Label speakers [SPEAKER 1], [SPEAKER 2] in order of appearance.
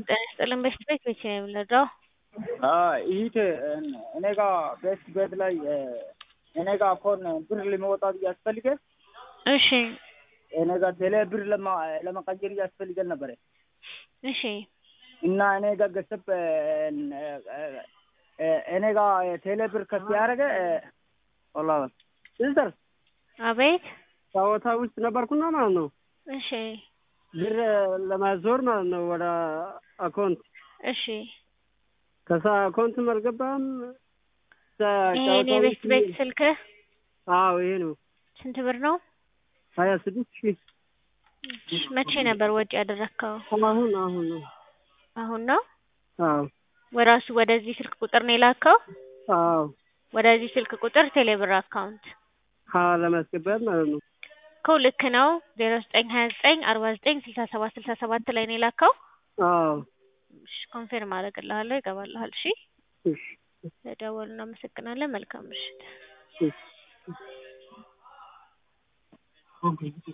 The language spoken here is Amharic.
[SPEAKER 1] ጤና ይስጥልን በሽት ቤት መቼ ነው የምንረዳው?
[SPEAKER 2] ይሂት እኔ ጋ ቤት ቤት ላይ እኔ ጋ አኮን ብር ለመውጣት እያስፈልገ
[SPEAKER 1] እሺ
[SPEAKER 2] እኔ ጋ ቴሌ ብር ለመቀየር እያስፈልገን ነበረ
[SPEAKER 1] እሺ
[SPEAKER 2] እና እኔ ጋ ገሰብ እኔ ጋ ቴሌ ብር ከፍ ያደረገ ወላ ሲስተር
[SPEAKER 1] አቤት
[SPEAKER 2] ጨዋታ ውስጥ ነበርኩና ማለት ነው
[SPEAKER 1] እሺ
[SPEAKER 2] ብር ለማዞር ማለት ነው ወደ አካውንት
[SPEAKER 1] እሺ
[SPEAKER 2] ከዛ አካውንትም አልገባም
[SPEAKER 1] ይሄን የቤት ቤት ስልክህ
[SPEAKER 2] አዎ ይሄ ነው
[SPEAKER 1] ስንት ብር ነው?
[SPEAKER 2] ሀያ ስድስት ሺህ
[SPEAKER 1] መቼ ነበር ወጪ ያደረግከው?
[SPEAKER 2] አሁን አሁን ነው
[SPEAKER 1] አሁን ነው?
[SPEAKER 2] አዎ
[SPEAKER 1] ወራሱ ወደዚህ ስልክ ቁጥር ነው የላከው?
[SPEAKER 2] አዎ
[SPEAKER 1] ወደዚህ ስልክ ቁጥር ቴሌብር አካውንት
[SPEAKER 2] ሀ ለማስገባት ማለት ነው
[SPEAKER 1] እኮ ልክ ነው። ዜሮ ዘጠኝ ሀያ ዘጠኝ አርባ ዘጠኝ ስልሳ ሰባት ስልሳ ሰባት ላይ ነው የላከው?
[SPEAKER 2] አዎ
[SPEAKER 1] እሺ ኮንፌርም አደርግልሃለሁ ይገባልሃል። እሺ
[SPEAKER 2] እሺ
[SPEAKER 1] ለደወሉ እናመሰግናለን። መልካም ምሽት።
[SPEAKER 2] እሺ